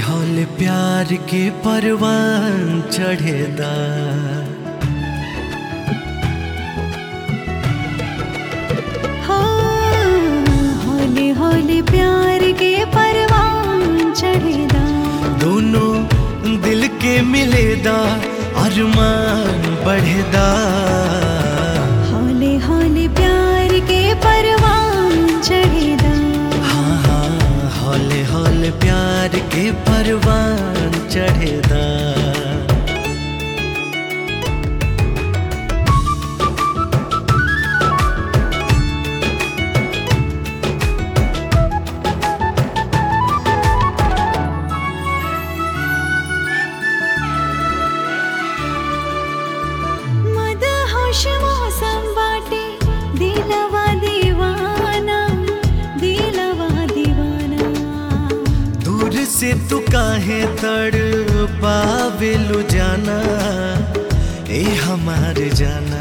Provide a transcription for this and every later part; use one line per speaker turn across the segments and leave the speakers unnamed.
हौले प्यार के परवान चढ़ेदा
हाँ, हौले हौले प्यार के परवान चढ़ेदा
दोनों दिल के मिलेदा अरमान बढ़ेदा
हौले हौले प्यार के परवान चढ़ेदा
हाँ हाँ हौले हौले प्यार के परवान चढ़ेदा
मद होश मौसम बाटे दिलवा दीवाना दिलवा दीवाना
दूर से तू काहे तड़ पावेलु जाना ए हमार जाना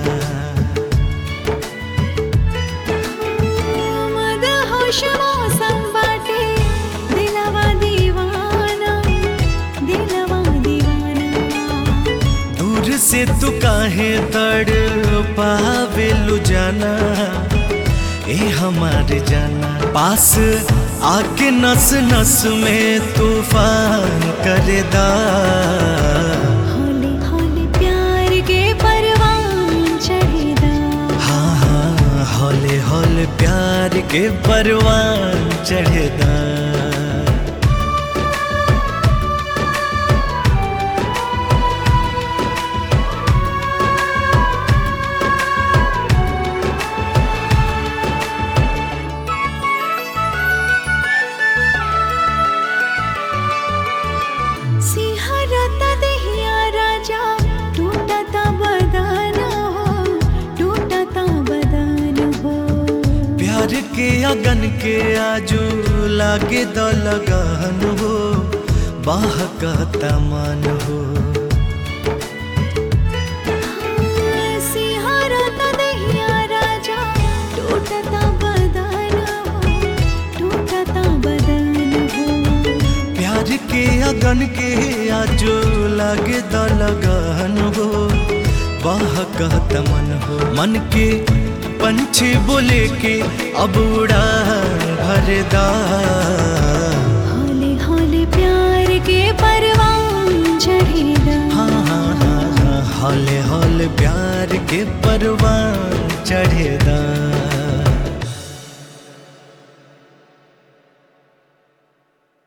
मद होश मौसम बाटे दिलवा दीवाना दिलवा दीवाना
दूर से तू काहे तड़ पावेलु जाना ए हमार जाना पास आके नस नस में तूफान करेदा
हौले हौले प्यार के परवान चढ़ेदा
हाँ हाँ हौले हौले प्यार के परवान चढ़ेदा
सिंहरता देहिया राजा टूटता बदन हो टूटता बदन हो
प्यार के अगन के आजू लागे द लगन हो बाह का मन हो
सिंहरता देहिया राजा टूटता बदन हो टूटता बदन हो
प्यार के अगन के आजू लागे द लगन हो बाह का मन हो मन के पंछी बोले के अब उड़ान भरदा
हौले हौले प्यार के परवान चढ़ेदा
हाँ हाँ हाँ हाँ हौले हौले प्यार के परवान चढ़ेदा